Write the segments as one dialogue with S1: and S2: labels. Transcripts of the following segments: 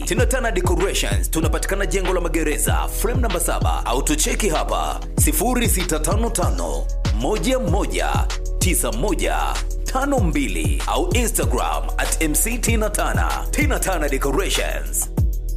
S1: Tinatana Decorations tunapatikana jengo la magereza frame namba 7 au tucheki hapa 0655 11 9152 au Instagram at MC Tina Tana. Tina Tana Decorations.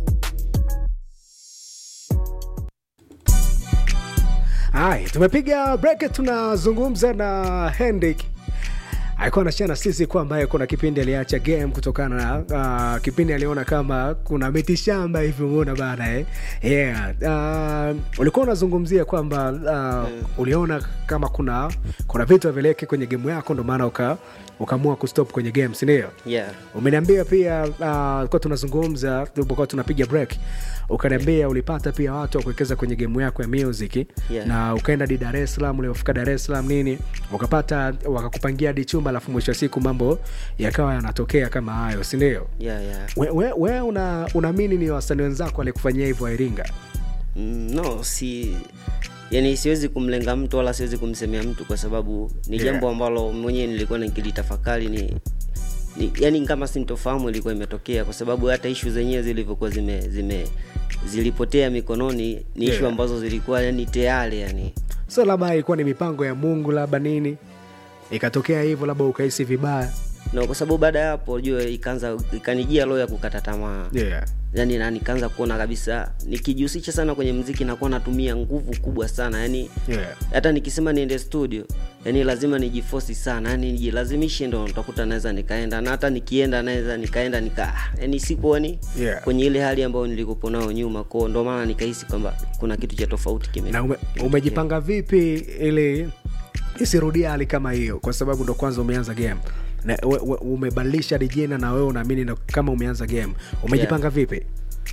S2: Hai, tumepiga break, tunazungumza na Henrik alikuwa anashia na sisi kwamba kuna kipindi aliacha game kutokana na uh, kipindi aliona kama kuna miti shamba hivi, umeona bana eh? Yeah. Uh, ulikuwa unazungumzia kwamba uh, uliona kama kuna kuna vitu havileki kwenye game yako, ndo maana uka ukaamua kustop kwenye game, si ndio?
S3: yeah.
S2: Umeniambia pia uh, kwa tunazungumza tulipokuwa tunapiga break, ukaniambia ulipata pia watu wa kuwekeza kwenye gemu yako ya music
S3: Yeah.
S2: na ukaenda di Dar es Salaam, uliofika Dar es Salaam nini, ukapata wakakupangia hadi chumba, alafu mwisho wa siku mambo yakawa yanatokea kama hayo, si ndio?
S3: yeah, yeah.
S2: We, we, we una, unaamini ni wasanii wenzako walikufanyia hivyo Iringa?
S3: Mm, no si yani siwezi kumlenga mtu wala siwezi kumsemea mtu kwa sababu ni
S2: Yeah.
S3: jambo ambalo mwenyewe nilikuwa nikilitafakari ni, ni yani kama sintofahamu ilikuwa imetokea kwa sababu hata ishu zenyewe zilivyokuwa zime, zime zilipotea mikononi ni ishu
S2: Yeah.
S3: ambazo zilikuwa yani tayari yani
S2: So labda ilikuwa ni mipango ya Mungu, labda nini ikatokea hivyo, labda ukahisi vibaya.
S3: no kwa sababu baada ya hapo jua ikaanza ikanijia roho ya kukata tamaa
S2: Yeah.
S3: yani na nikaanza kuona kabisa nikijihusisha sana kwenye mziki nakuwa natumia nguvu kubwa sana yani
S2: Yeah.
S3: hata nikisema niende studio yani lazima nijifosi sana yani nijilazimishe ndo utakuta naweza nikaenda na hata nikienda naweza nikaenda nika yani sipo yani
S2: Yeah.
S3: kwenye ile hali ambayo nilikopo nayo nyuma kwao ndo maana nikahisi kwamba kuna kitu cha tofauti kime
S2: na ume, umejipanga vipi ili isirudia hali kama hiyo kwa sababu ndo kwanza umeanza game na we, we, umebadilisha hadi jina na wewe unaamini ndo kama umeanza game umejipanga vipi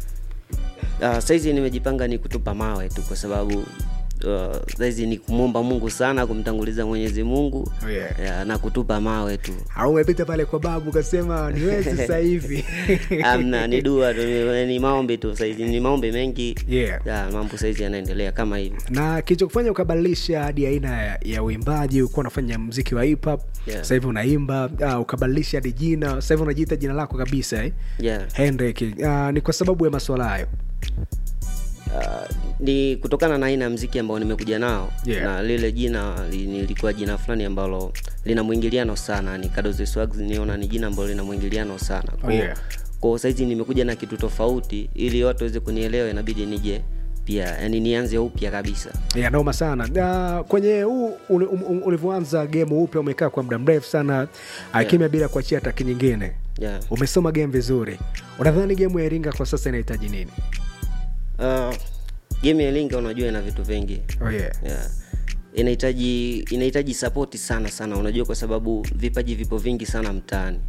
S3: uh, saizi nimejipanga ni kutupa mawe tu kwa sababu uh, saizi ni kumwomba mungu sana kumtanguliza mwenyezi mungu
S2: Oh, yeah.
S3: yeah, na kutupa mawe tu
S2: au umepita pale kwa babu ukasema niwezi sasa hivi
S3: amna ni dua tu ni, ni maombi tu saizi ni maombi mengi
S2: Yeah.
S3: ya, mambo saizi yanaendelea kama hivi
S2: na kilichokufanya ukabadilisha hadi aina ya, ya uimbaji ukuwa unafanya mziki wa hip hop
S3: Yeah.
S2: sasa hivi unaimba uh, ukabadilisha hadi jina sasa hivi unajiita jina lako kabisa eh?
S3: yeah.
S2: Henrik uh, ni kwa sababu ya maswala hayo
S3: uh, ni kutokana na aina ya mziki ambao nimekuja nao
S2: Yeah.
S3: na lile jina li- nilikuwa jina fulani ambalo lina mwingiliano sana ni Kadoze Swags niona ni jina ambalo lina mwingiliano sana
S2: Oh, yeah.
S3: kwa saizi nimekuja na kitu tofauti ili watu waweze kunielewa inabidi nije pia yani nianze upya kabisa
S2: ya noma sana na kwenye huu uli- um- um- ulivyoanza game upya umekaa kwa muda mrefu sana akimya bila kuachia taki nyingine
S3: yeah.
S2: umesoma game vizuri unadhani game ya iringa kwa sasa inahitaji nini
S3: uh, game ya linga unajua ina vitu vingi
S2: oh, yeah.
S3: yeah. inahitaji inahitaji sapoti sana sana unajua kwa sababu vipaji vipo vingi sana mtaani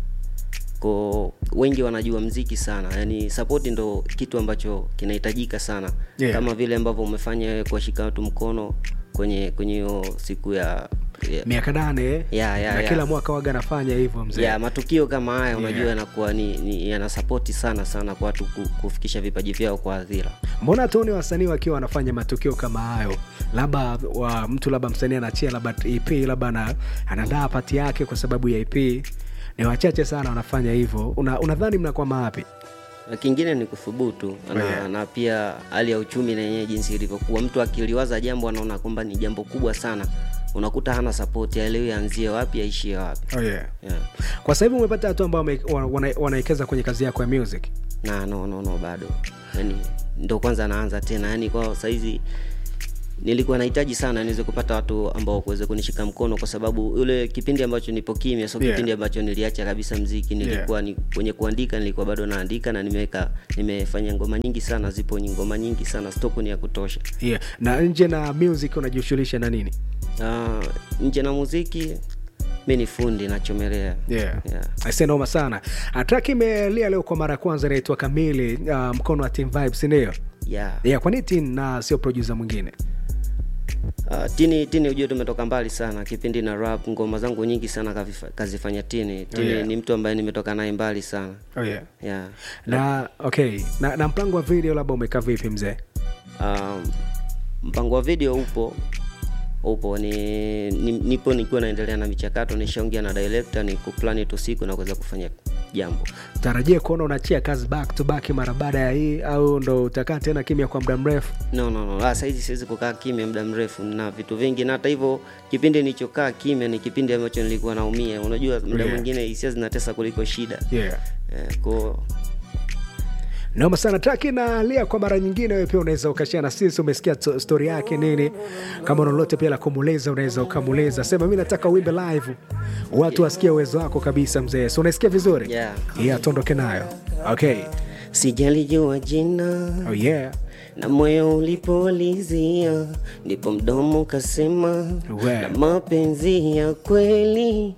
S3: ko wengi wanajua mziki sana yani sapoti ndo kitu ambacho kinahitajika sana
S2: Yeah.
S3: kama vile ambavyo umefanya wewe kuwashika watu mkono kwenye kwenye hiyo siku ya ya,
S2: miaka nane eh?
S3: ya, ya,
S2: na
S3: ya.
S2: kila mwaka waga anafanya hivyo mzee
S3: ya matukio kama haya unajua
S2: Yeah.
S3: yanakuwa ni, ni yanasapoti sana sana kwa watu ku- kufikisha vipaji vyao kwa hadhira
S2: mbona tuoni wasanii wakiwa wanafanya matukio kama hayo labda wa mtu labda msanii anachia labda ep labda ana- anaandaa pati yake kwa sababu ya ep ni wachache sana wanafanya hivyo Una, unadhani mnakwama wapi
S3: Na kingine ni kuthubutu na,
S2: Yeah.
S3: na pia hali ya uchumi na yenyewe jinsi ilivyokuwa mtu akiliwaza jambo anaona kwamba ni jambo kubwa sana unakuta hana sapoti aelewi aanzie wapi aishie wapi
S2: oh, yeah.
S3: yeah.
S2: kwa sasa hivi umepata watu ambao wame- wana- wana- wanawekeza kwenye kazi yako ya music
S3: na no, no, no bado yani ndo kwanza naanza tena yani kwa saizi nilikuwa nahitaji sana niweze kupata watu ambao kuweze kunishika mkono kwa sababu ule kipindi ambacho nipo kimya so
S2: Yeah.
S3: kipindi ambacho niliacha kabisa mziki nilikuwa ni, kwenye kuandika nilikuwa bado naandika na nimeweka nimefanya ngoma nyingi sana zipo ngoma nyingi sana stoku ni ya kutosha
S2: yeah. na nje na music unajishughulisha na nini
S3: uh, nje na muziki mi ni fundi nachomelea
S2: yeah.
S3: Yeah.
S2: Aisee, noma sana Ah, track imelia leo kwa mara ya kwanza inaitwa kamili uh, mkono wa team vibes ndio
S3: yeah.
S2: yeah, kwa nini tin na sio producer mwingine
S3: Uh, tini tini ujue tumetoka mbali sana kipindi na rap ngoma zangu nyingi sana kavifa- kazifanya tini tini
S2: yeah.
S3: ni mtu ambaye nimetoka naye mbali sana
S2: oh, yeah.
S3: yeah.
S2: na okay na, na mpango wa video labda umekaa vipi mzee
S3: um, mpango wa video upo upo ni, ni nipo nikiwa naendelea na michakato nishaongea na director ni kuplani tu siku na kuweza kufanya jambo
S2: tarajia kuona unachia kazi back to back mara baada ya hii au ndo utakaa tena kimya kwa muda mrefu
S3: no no no ah, saizi siwezi kukaa kimya muda mrefu na vitu vingi na hata hivyo kipindi nilichokaa kimya ni kipindi ambacho nilikuwa naumia unajua muda
S2: Yeah.
S3: mwingine hisia zinatesa kuliko shida
S2: yeah.
S3: eh, ko
S2: noma sana taki na lia kwa mara nyingine wewe pia unaweza ukashia na sisi umesikia to- story yake nini kama una lolote pia la kumuuliza unaweza ukamuuliza sema mi nataka uimbe live watu wasikie uwezo wako kabisa mzee si unaisikia vizuri
S3: Yeah.
S2: yeah tuondoke nayo okay
S3: sijalijua jina
S2: oh yeah
S3: na moyo ulipolizia ndipo mdomo kasema
S2: We.
S3: na mapenzi ya kweli